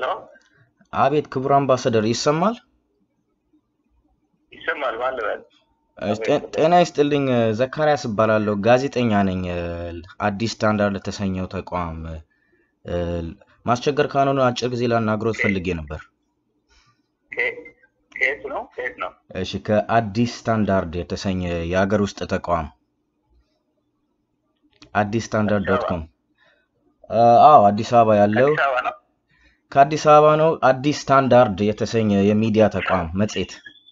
አቤት ክቡር አምባሳደር ይሰማል? ይሰማል ማለት እሺ፣ ጤ- ጤና ይስጥልኝ። ዘካርያስ እባላለሁ። ጋዜጠኛ ነኝ። አዲስ ስታንዳርድ ለተሰኘው ተቋም እ፣ ማስቸገር ካልሆነ አጭር ጊዜ ላናግሮት ፈልጌ ነበር። ከየት ነው? ከየት ነው? እሺ፣ ከአዲስ ስታንዳርድ የተሰኘ የሀገር ውስጥ ተቋም አዲስ ስታንዳርድ ዶት ኮም። አዎ አዲስ አበባ ያለው አዲስ አበባ ነው። ከአዲስ አበባ ነው። አዲስ ስታንዳርድ የተሰኘ የሚዲያ ተቋም መጽሔት።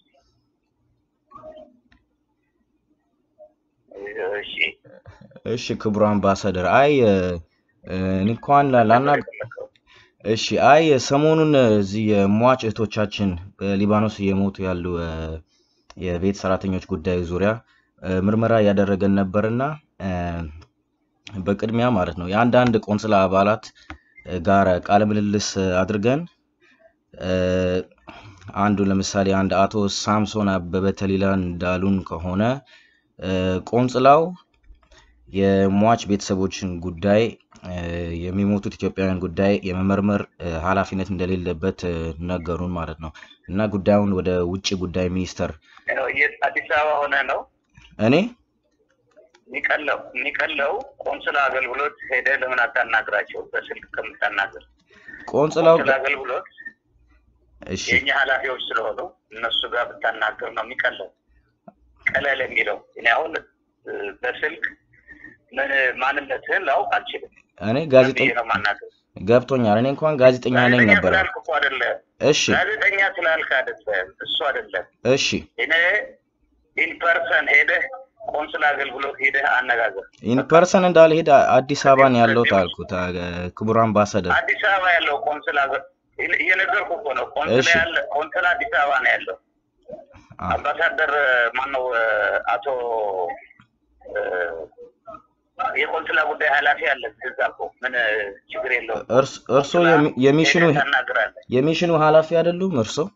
እሺ እሺ ክቡር አምባሳደር፣ አይ እ፣ እኔ እንኳን ላና እሺ አይ ሰሞኑን እዚህ የሟች እህቶቻችን በሊባኖስ እየሞቱ ያሉ እ፣ የቤት ሰራተኞች ጉዳይ ዙሪያ እ፣ ምርመራ እያደረገን ነበርና እ፣ በቅድሚያ ማለት ነው የአንዳንድ ቆንስላ አባላት እ፣ ጋር ቃለ ምልልስ አድርገን እ፣ አንዱ ለምሳሌ አንድ አቶ ሳምሶን አበበ ተሊላ እንዳሉን ከሆነ እ፣ ቆንስላው የሟች ቤተሰቦችን ጉዳይ እ፣ የሚሞቱት ኢትዮጵያውያን ጉዳይ የመመርመር እ፣ ኃላፊነት እንደሌለበት እ፣ ነገሩን ማለት ነው እና ጉዳዩን ወደ ውጭ ጉዳይ ሚኒስተር ያው የት አዲስ አበባ ሆነ ነው እኔ የሚቀለው የሚቀለው ቆንስላ አገልግሎት ሄደ ለምን አታናግራቸው? በስልክ ከምታናገር ቆንስላው ቆንስላ አገልግሎት እሺ የእኛ ኃላፊዎች ስለሆኑ እነሱ ጋር ብታናገር ነው የሚቀለው። ቀለል የሚለው እኔ አሁን እ፣ በስልክ ምን ማንነትህን ላውቅ አልችልም። እኔ ምን ጋዜጠኛ ብዬ ነው ማናገር? ገብቶኛል። እኔ እንኳን ጋዜጠኛ ነኝ ጋዜጠኛ ነበር። ስላልክ እኮ አይደለም። እሺ ጋዜጠኛ ስላልክ አይደለም፣ እሱ አይደለም። እሺ እኔ ኢንፐርሰን ሄደህ ቆንስላ አገልግሎት ሄደህ አነጋገር። ኢን ፐርሰን እንዳልሄድ አ- አዲስ አበባ ነው ያለሁት አልኩት። አ- ክቡር አምባሳደር አዲስ አበባ ያለው ቆንስላ አገ- እየ- እየነገርኩህ እኮ ነው። ቆንስላ እሺ። ያለ ቆንስላ አዲስ አበባ ነው ያለው። አ፣ አምባሳደር ማነው? አቶ እ፣ የቆንስላ ጉዳይ ኃላፊ አለ እዛ እኮ ምን ችግር የለውም። እርስ- እርስዎ የሚ- የሚሽኑ ሄደህ ታናግራለህ። የሚሽኑ ኃላፊ አይደሉም እርስዎ?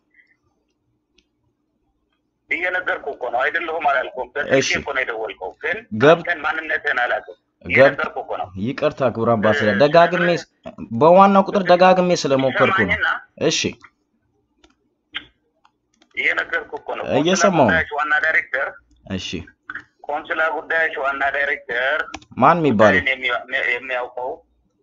እየነገርኩህ እኮ ነው። አይደለሁም አላልኩም። እሺ። በስልኬ እኮ ነው የደወልከው፣ ግን ገብ- አንተን ማንነትህን አላውቅም። ገብ- እየነገርኩህ እኮ ነው። ይቅርታ ክቡር አምባሳደር፣ ደጋግሜ በዋናው ቁጥር ደጋግሜ ስለሞከርኩ ነው። ሰማኝና እሺ እየነገርኩህ እኮ ነው። እየሰማሁ ነው። ቆንስላ ጉዳዮች ዋና ዳይሬክተር እሺ ቆንስላ ጉዳዮች ዋና ዳይሬክተር ማን የሚባሉ ጉዳይን የሚያ- የሚያውቀው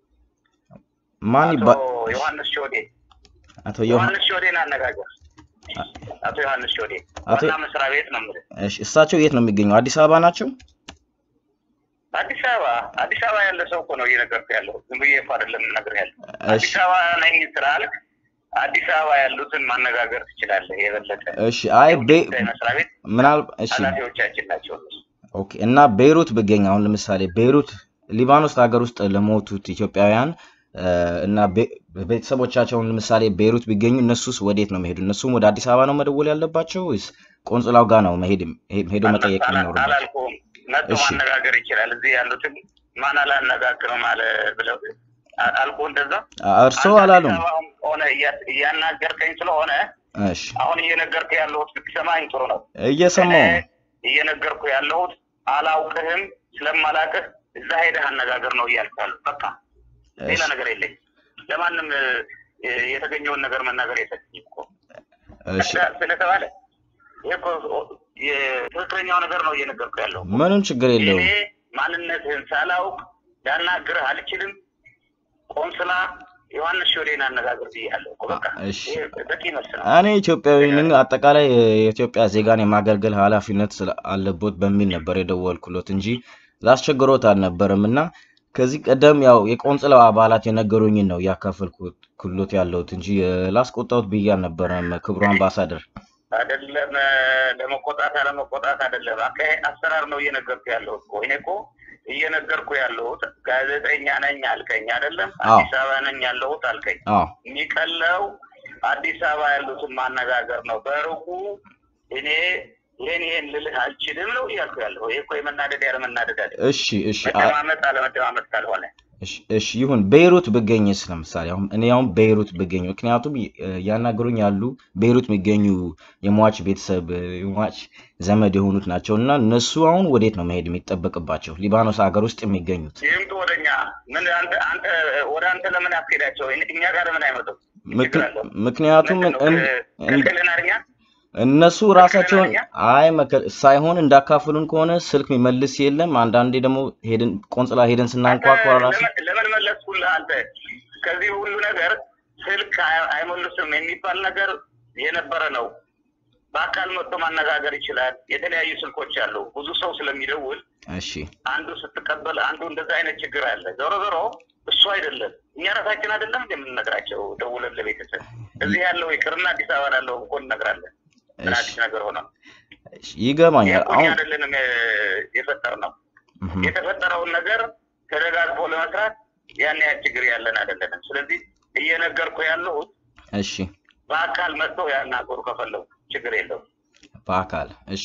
ማን አቶ ይባል? ዮሐንስ ሾዴ አቶ ዮሐን ዮሐንስ ሾዴን አነጋገር። አቶ ዮሐንስ ሾዴ አቶ- ዋና መስሪያ ቤት ነው የምልህ። እሺ እሳቸው የት ነው የሚገኙ? አዲስ አበባ ናቸው? አዲስ አበባ አዲስ አበባ ያለ ሰው እኮ ነው እየነገርኩህ ያለው። ዝም ብዬ እኮ አይደለም የምነግርህ ያለው። እሺ አዲስ አበባ ነኝ ስላልክ አዲስ አበባ ያሉትን ማነጋገር ትችላለህ። የበለጠ እሺ አይ ቤ ጉዳይ መስሪያ ቤት ምናልባት እሺ ኃላፊዎቻችን ናቸው እነሱ። ኦኬ እና ቤይሩት ብገኝ አሁን ለምሳሌ ቤይሩት ሊባኖስ ሀገር ውስጥ ለሞቱት ኢትዮጵያውያን እ፣ እና ቤ- ቤተሰቦቻቸውን ለምሳሌ ቤይሩት ቢገኙ እነሱስ ወዴት ነው መሄዱ? እነሱም ወደ አዲስ አበባ ነው መደወል ያለባቸው ወይስ ቆንጽላው ጋር ነው መሄድ ሄ- ሄዶ መጠየቅ አላ- የሚኖርባቸው? አላልኩም። መጥቶ እሺ። ማነጋገር ይችላል። እዚህ ያሉትን ማን አላነጋግርም አለ ብለው አ- አልኩህ እንደዛ አ- እርስዎ አንተ አላሉም? አዲስ አበባም ሆነ እያ- እያናገርከኝ ስለሆነ እሺ አሁን እየነገርኩ ያለሁት ብትሰማኝ ጥሩ ነው። እየሰማሁ እኔ ነው። እየነገርኩ ያለሁት አላውቅህም፣ ስለማላውቅህ እዛ ሄደህ አነጋገር ነው እያልኩ ያለሁት። በቃ ሌላ እሺ ነገር የለኝም። ለማንም እ፣ የተገኘውን ነገር መናገር የለብኝም እኮ እሺ ስለ- ስለተባለ ይሄ እኮ የትክክለኛው ነገር ነው እየነገርኩ ያለው። ምንም ችግር እኔ የለውም። ማንነትህን ሳላውቅ ላናግርህ አልችልም። ቆንስላ ዮሐንስ ሾዴን አነጋግር ብያለሁ እኮ በቃ እሺ ይሄ በቂ መልስ ነው። እኔ ኢትዮጵያዊ ነኝ። አጠቃላይ የኢትዮጵያ ዜጋን የማገልገል ኃላፊነት ስለ- አለቦት በሚል ነበር የደወልኩሎት እንጂ ላስቸግሮት አልነበረም። እና ከዚህ ቀደም ያው የቆንጽላው አባላት የነገሩኝን ነው እያካፈልኩት ክሎት ያለሁት እንጂ እ፣ ላስቆጣሁት ብዬ አልነበረም። ክቡር አምባሳደር አይደለም እ፣ ለመቆጣት አለመቆጣት አይደለም፣ አካሄድ አሰራር ነው እየነገርኩ ያለሁት እኮ እኔ እኮ እየነገርኩ ያለሁት ጋዜጠኛ ነኝ አልከኝ አይደለም፣ አዎ። አዲስ አበባ ነኝ ያለሁት አልከኝ። አዎ የሚቀለው አዲስ አበባ ያሉትን ማነጋገር ነው። በሩቁ እኔ ይሄን ይሄን ልልህ አልችልም ነው እያልኩ ያለሁ። ይሄ እኮ የመናደድ ያለመናደድ አለ እሺ እሺ አ- መደማመጥ አለመደማመጥ ካልሆነ እሺ እሺ ይሁን። ቤይሩት ብገኝስ ለምሳሌ አሁን እኔ አሁን ቤይሩት ብገኝ ምክንያቱም እ፣ እያናገሩኝ ያሉ ቤይሩት የሚገኙ የሟች ቤተሰብ እ፣ የሟች ዘመድ የሆኑት ናቸው እና እነሱ አሁን ወዴት ነው መሄድ የሚጠበቅባቸው? ሊባኖስ ሀገር ውስጥ የሚገኙት ይምጡ ወደኛ። ምን አንተ አንተ ወደ አንተ ለምን አትሄዳቸው? እኛ ጋር ለምን አይመጡም? ምክ- ችግር አለው? ምክንያቱም ምንድን ነው? እን- እን- ክልክልን አርኛ እነሱ ራሳቸውን አማርኛ? አይ መከ- ሳይሆን እንዳካፍሉን ከሆነ ስልክ የሚመልስ የለም። አንዳንዴ ደግሞ ሄደን ቆንጽላ ሄደን ስናንኳኳ ራሱ ለምን- ለምን መለስኩልህ አንተ? ከዚህ ሁሉ ነገር ስልክ አይ- አይመልስም የሚባል ነገር የነበረ ነው። በአካል መጥቶ ማነጋገር ይችላል። የተለያዩ ስልኮች አሉ። ብዙ ሰው ስለሚደውል እሺ አንዱ ስትቀበል አንዱ እንደዛ አይነት ችግር አለ። ዞሮ ዞሮ እሱ አይደለም እኛ ራሳችን አይደለም እንደምንነግራቸው ደውለን ለቤተሰብ እዚህ ያለው ይቅርና አዲስ አበባ ላለው እኮ እንነግራለን። ምን እሺ አዲስ ነገር ሆነ? እሺ፣ ይገባኛል። እኛ አሁን አይደለንም የፈጠር ነው እህም፣ የተፈጠረውን ነገር ተደጋግፎ ለመስራት ያን ያህል ችግር ያለን አይደለንም። ስለዚህ እየነገርኩ ያለሁት እሺ በአካል መጥተው ያናገሩ ከፈለጉ ችግር የለውም። በአካል እሺ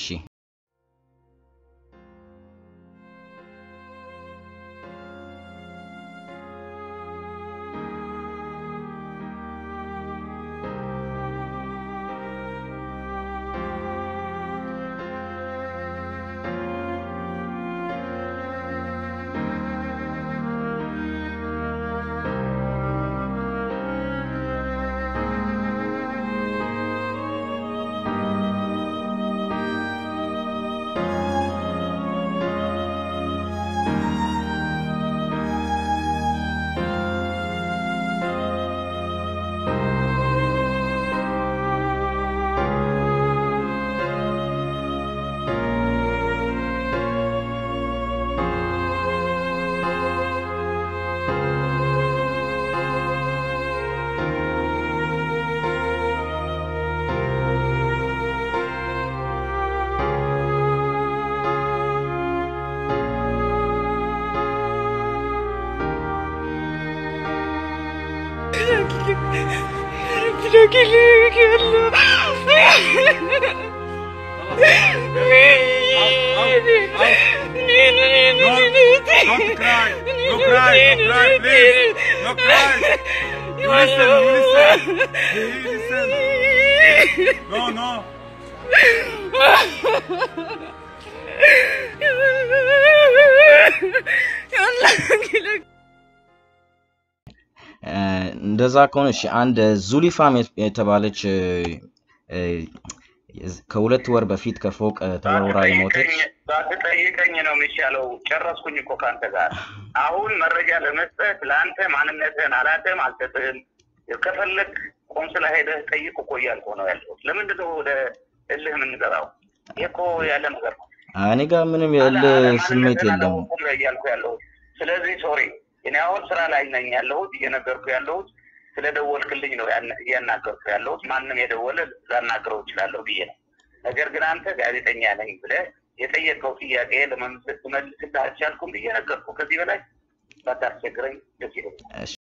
Don't cry. No cry. No cry, please. No cry. You listen. You listen. You listen. No, no. እ፣ እንደዛ ከሆነ እሺ አንድ ዙሊፋም የት- የተባለች እ፣ እ፣ ከሁለት ወር በፊት ከፎቅ እ፣ ተወርውራ የሞተች ባትጠይቀኝ- ባትጠይቀኝ ነው የሚሻለው። ጨረስኩኝ እኮ ከአንተ ጋር። አሁን መረጃ ለመስጠት ለአንተ ማንነትህን አላውቅም፣ አልሰጥህም። ከፈለግ ቆንስላ ሄደህ ጠይቅ እኮ እያልኩ ነው ያለሁት። ለምንድን ነው ወደ እልህ የምንገባው? ይህ እኮ ያለ ነገር ነው። እኔ ጋር ምንም የእልህ አለ- ስሜት ማንነትህን የለም። አላወኩም ነው እያልኩ ያለሁት። ስለዚህ ሶሪ፣ እኔ አሁን ስራ ላይ ነኝ ያለሁት፣ እየነገርኩ ያለሁት ስለደወልክልኝ ነው ያን- እያናገርኩ ያለሁት። ማንም የደወለ ላናግረው እችላለሁ ብዬ ነው። ነገር ግን አንተ ጋዜጠኛ ነኝ ብለህ የጠየቀው ጥያቄ ለመመለስ ልመልስልህ አልቻልኩም ብዬ ነገርኩ። ከዚህ በላይ ባታስቸግረኝ ደስ ይለኛል። እሺ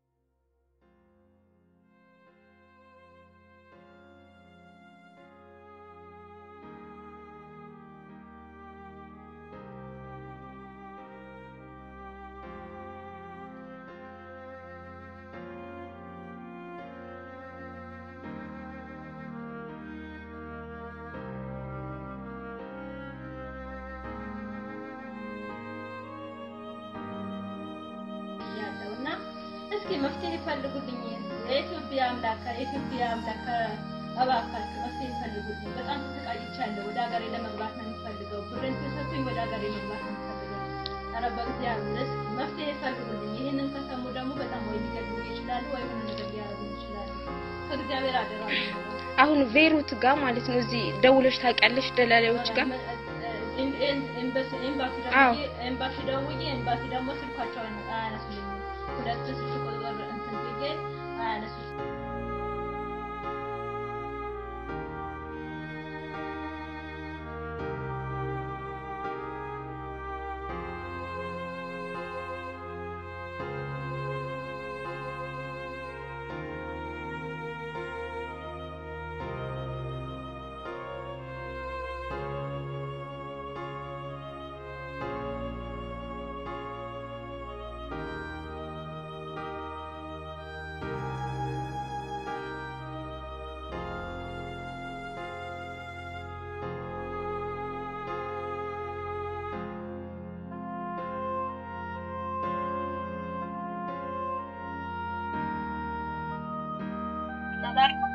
ያለው እና እስኪ መፍትሄ ይፈልጉልኝ። የኢትዮጵያ አምላክ የኢትዮጵያ አምላክ እባካችሁ መፍትሄ ይፈልጉልኝ። በጣም ተሰቃይቻለሁ። ወደ ሀገሬ ለመግባት ነው የሚፈልገው። ብሬን ተሰጥቶኝ ወደ ሀገሬ መግባት ነው የሚፈልገው። ኧረ በእግዚአብሔር እስኪ መፍትሄ ይፈልጉልኝ። ይህንን ከሰሙ ደግሞ በጣም ወይ ሊገድሉ ይችላሉ ወይ ሆነ ነገር ሊያደርጉ ይችላሉ። ከእግዚአብሔር አደራ ነው የምለው። አሁን ቤይሩት ጋር ማለት ነው። እዚህ ደውለሽ ታውቂያለሽ? ደላላዮች ጋር ኤምባሲ አዎ። ደውዬ ኤምባሲ ደውዬ ኤምባሲ ደግሞ ስልኳቸው አያነሱልኝም። ሁለት ስልክ ቁጥር እንትን ብዬ አያነሱልኝም።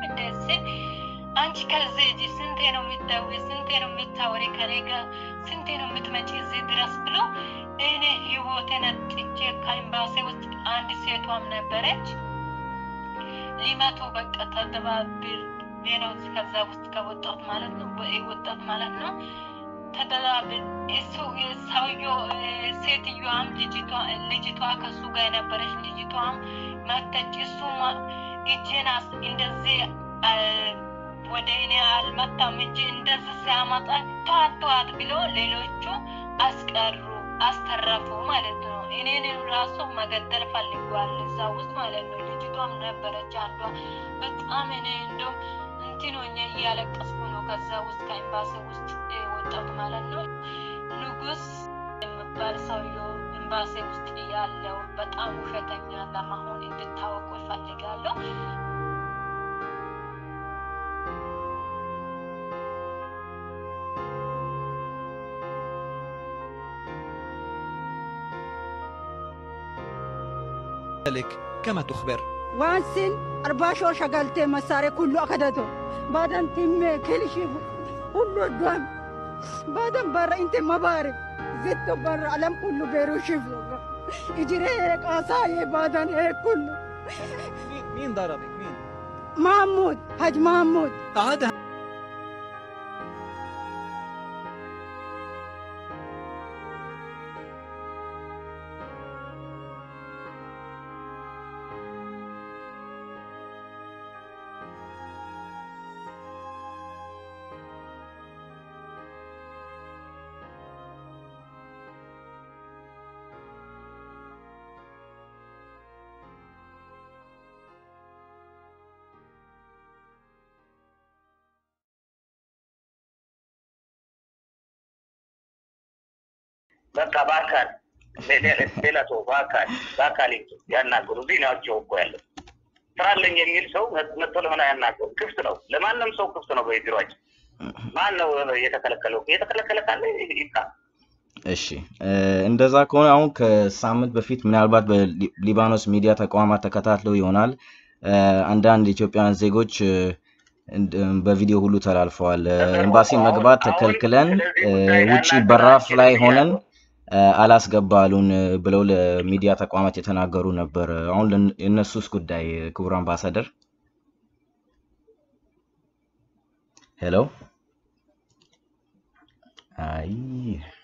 እንደዚህ አንቺ ከዚህ እጅ ስንቴ ነው የምትደውይ? ስንቴ ነው የምታወሪ ከኔ ጋር? ስንቴ ነው የምትመጪ እዚህ ድረስ ብሎ እኔ ህይወቴን አጥቼ ከኤምባሲ ውስጥ አንድ ሴቷም ነበረች ሊመቱ በቃ ተደባብር ነው ከዛ ውስጥ ከወጣት ማለት ነው ወጣት ማለት ነው ተደባብር እሱ ሰውዬው ሴትዮዋም ልጅቷ ልጅቷ ከሱ ጋር የነበረች ልጅቷም መተች እሱ እጄን እንደዚህ ወደ እኔ አልመታም እንጂ እንደዚህ ሲያመጣ ተዋት ተዋት ብሎ ሌሎቹ አስቀሩ አስተረፉ ማለት ነው። እኔን ራሱ መገደል ፈልጓል እዛ ውስጥ ማለት ነው። ልጅቷም ነበረች አንዷ። በጣም እኔ እንደውም እንትን ሆኜ እያለቀስኩ ነው ከዛ ውስጥ ከኤምባሲ ውስጥ ወጣት ማለት ነው። ንጉስ የሚባል ሰውዬው ኤምባሲ ውስጥ ያለው በጣም ውሸተኛ ለመሆን እንድታወቁ ይፈልጋለሁ። ذلك كما تخبر وانسين أرباشو شغلتي مساري كله أخدته بعدين تم كل شيء كله دوام بعدين برا انت ما بعرف زدت برا علم كله بيرو شفته اجري هيك عصاية بعدين هيك كله مين مين ضربك مين محمود حاج محمود عاد በቃ በአካል ሌላ ሰው በአካል በአካል ያናገሩ እዚህ ናቸው እኮ ያለው ስራ አለኝ የሚል ሰው መጥቶ ለምን አያናገሩ? ክፍት ነው፣ ለማንም ሰው ክፍት ነው። በቢሮችን ማን ነው የተከለከለው? የተከለከለ ካለ ይብቃ። እሺ እንደዛ ከሆነ አሁን ከሳምንት በፊት ምናልባት በሊባኖስ ሚዲያ ተቋማት ተከታትለው ይሆናል አንዳንድ ኢትዮጵያውያን ዜጎች በቪዲዮ ሁሉ ተላልፈዋል። ኤምባሲ መግባት ተከልክለን ውጪ በራፍ ላይ ሆነን አላስገባሉን ብለው ለሚዲያ ተቋማት የተናገሩ ነበር። አሁን የእነሱስ ጉዳይ ክቡር አምባሳደር ሄሎ አይ